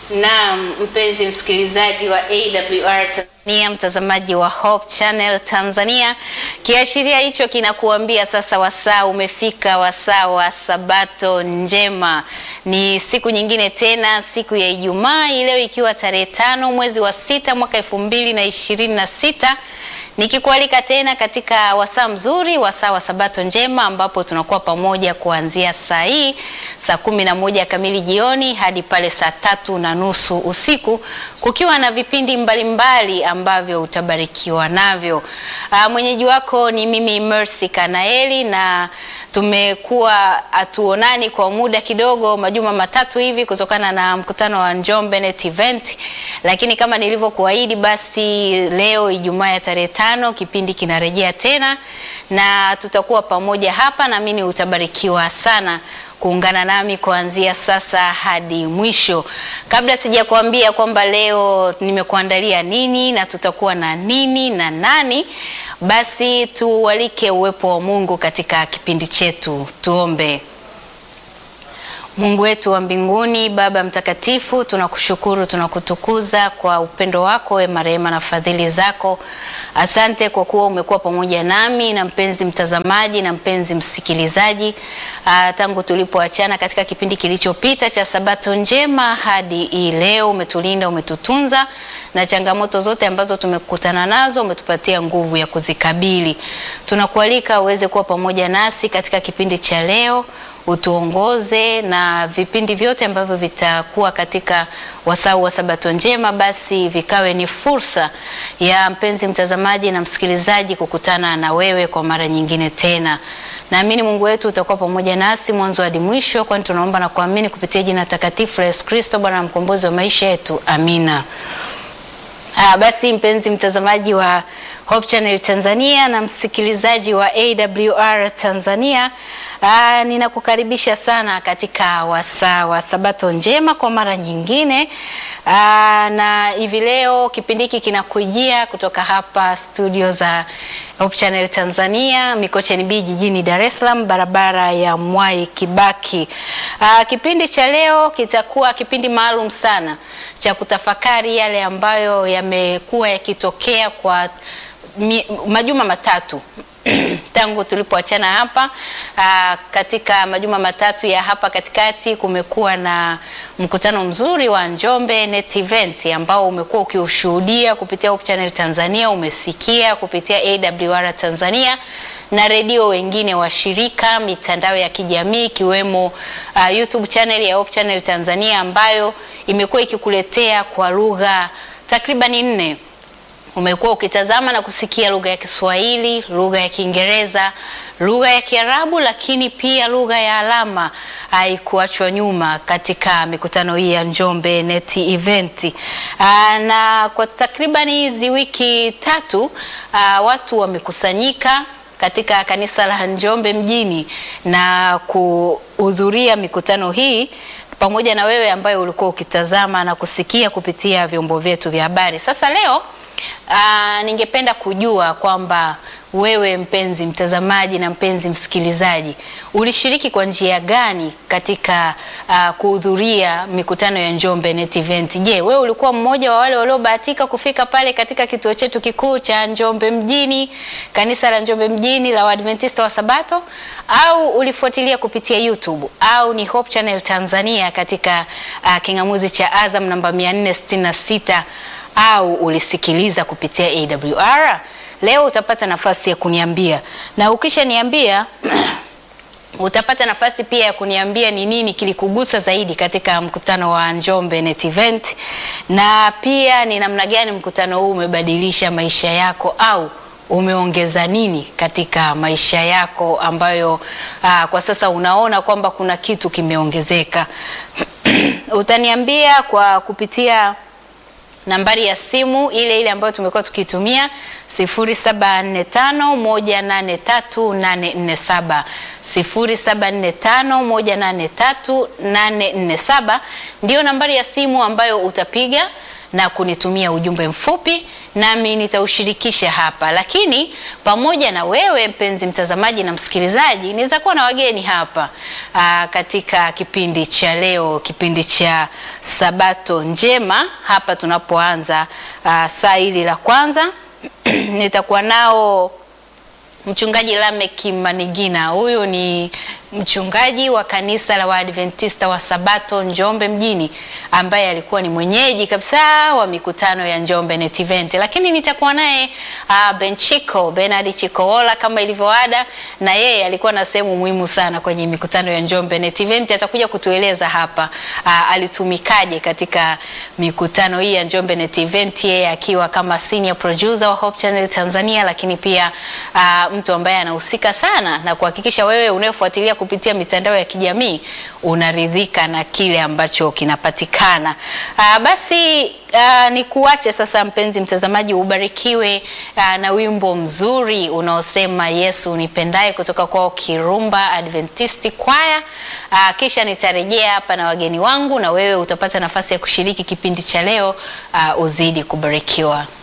Naam, mpenzi msikilizaji wa AWR Tanzania, mtazamaji wa Hope Channel Tanzania, kiashiria hicho kinakuambia sasa wasaa umefika, wasaa wa Sabato njema. Ni siku nyingine tena, siku ya Ijumaa hii leo ikiwa tarehe tano mwezi wa sita mwaka elfu mbili na ishirini na sita nikikualika tena katika wasaa mzuri, wasaa wa Sabato njema, ambapo tunakuwa pamoja kuanzia saa hii saa kumi na moja kamili jioni hadi pale saa tatu na nusu usiku, kukiwa na vipindi mbalimbali mbali ambavyo utabarikiwa navyo. Aa, mwenyeji wako ni mimi Mercy Kanaeli na tumekuwa hatuonani kwa muda kidogo, majuma matatu hivi, kutokana na mkutano wa Njombe Net Event, lakini kama nilivyokuahidi, basi leo Ijumaa ya tarehe tano kipindi kinarejea tena na tutakuwa pamoja hapa, naamini utabarikiwa sana kuungana nami kuanzia sasa hadi mwisho. Kabla sijakuambia kwamba leo nimekuandalia nini na tutakuwa na nini na nani, basi tualike uwepo wa Mungu katika kipindi chetu. Tuombe. Mungu wetu wa mbinguni, Baba mtakatifu, tunakushukuru, tunakutukuza kwa upendo wako, wema, rehema na fadhili zako. Asante kwa kuwa umekuwa pamoja nami na mpenzi mtazamaji na mpenzi msikilizaji, aa, tangu tulipoachana katika kipindi kilichopita cha Sabato njema hadi hii leo. Umetulinda, umetutunza na changamoto zote ambazo tumekutana nazo umetupatia nguvu ya kuzikabili. Tunakualika uweze kuwa pamoja nasi katika kipindi cha leo utuongoze na vipindi vyote ambavyo vitakuwa katika wasau wa Sabato njema, basi vikawe ni fursa ya mpenzi mtazamaji na msikilizaji kukutana na wewe kwa mara nyingine tena. Naamini Mungu wetu utakuwa pamoja nasi mwanzo hadi mwisho, kwani tunaomba na kuamini kupitia jina takatifu la Yesu Kristo, Bwana na mkombozi wa maisha yetu, amina. Ah, basi mpenzi mtazamaji wa Hope Channel Tanzania na msikilizaji wa AWR Tanzania, ah, ninakukaribisha sana katika wasaa wa Sabato njema kwa mara nyingine. Ah, na hivi leo kipindi hiki kinakujia kutoka hapa studio za Hope Channel Tanzania Mikocheni B jijini Dar es Salaam, barabara ya Mwai Kibaki. Ah, kipindi cha leo kitakuwa kipindi maalum sana cha kutafakari yale ambayo yamekuwa yakitokea kwa mi, majuma matatu tangu tulipoachana hapa. Aa, katika majuma matatu ya hapa katikati kumekuwa na mkutano mzuri wa Njombe Net Event ambao umekuwa ukiushuhudia kupitia Hope Channel Tanzania, umesikia kupitia AWR Tanzania na redio wengine washirika, mitandao ya kijamii ikiwemo uh, YouTube channel ya Hope Channel Tanzania ambayo imekuwa ikikuletea kwa lugha takribani nne umekuwa ukitazama na kusikia lugha ya Kiswahili, lugha ya Kiingereza, lugha ya Kiarabu, lakini pia lugha ya alama haikuachwa nyuma katika mikutano hii ya Njombe Net Event. Aa, na kwa takribani hizi wiki tatu aa, watu wamekusanyika katika kanisa la Njombe mjini na kuhudhuria mikutano hii pamoja na wewe ambaye ulikuwa ukitazama na kusikia kupitia vyombo vyetu vya habari. Sasa leo Uh, ningependa kujua kwamba wewe mpenzi mtazamaji na mpenzi msikilizaji ulishiriki kwa njia gani katika uh, kuhudhuria mikutano ya Njombe Net Event. Je, wewe ulikuwa mmoja wa wale waliobahatika kufika pale katika kituo chetu kikuu cha Njombe mjini, kanisa la Njombe mjini la Waadventista wa Sabato, au ulifuatilia kupitia YouTube au ni Hope Channel Tanzania katika uh, kingamuzi cha Azam namba 466 au ulisikiliza kupitia AWR. Leo utapata nafasi ya kuniambia, na ukishaniambia utapata nafasi pia ya kuniambia ni nini kilikugusa zaidi katika mkutano wa Njombe Net Event, na pia ni namna gani mkutano huu umebadilisha maisha yako au umeongeza nini katika maisha yako ambayo aa, kwa sasa unaona kwamba kuna kitu kimeongezeka. Utaniambia kwa kupitia nambari ya simu ile ile ambayo tumekuwa tukitumia 0745183847 0745183847 ndio nambari ya simu ambayo utapiga na kunitumia ujumbe mfupi nami nitaushirikisha hapa, lakini pamoja na wewe mpenzi mtazamaji na msikilizaji, nitakuwa na wageni hapa aa, katika kipindi cha leo, kipindi cha Sabato Njema hapa tunapoanza aa, saa hili la kwanza nitakuwa nao Mchungaji Lamek Manigina. Huyu ni mchungaji wa kanisa la Waadventista wa Sabato Njombe mjini, ambaye alikuwa ni mwenyeji kabisa wa mikutano ya Njombe Net Event, lakini nitakuwa naye uh, Benchiko Bernard Chikoola kama ilivyoada, na yeye alikuwa na sehemu muhimu sana kwenye mikutano ya Njombe Net Event. Atakuja kutueleza hapa uh, alitumikaje katika mikutano hii ya Njombe Net Event, yeye akiwa kama senior producer wa Hope Channel Tanzania, lakini pia uh, mtu ambaye anahusika sana na kuhakikisha wewe unayefuatilia kupitia mitandao ya kijamii unaridhika na kile ambacho kinapatikana. Aa, basi aa, ni kuache sasa mpenzi mtazamaji, ubarikiwe aa, na wimbo mzuri unaosema Yesu nipendaye kutoka kwao Kirumba Adventist Choir. Aa, kisha nitarejea hapa na wageni wangu na wewe utapata nafasi ya kushiriki kipindi cha leo. Aa, uzidi kubarikiwa.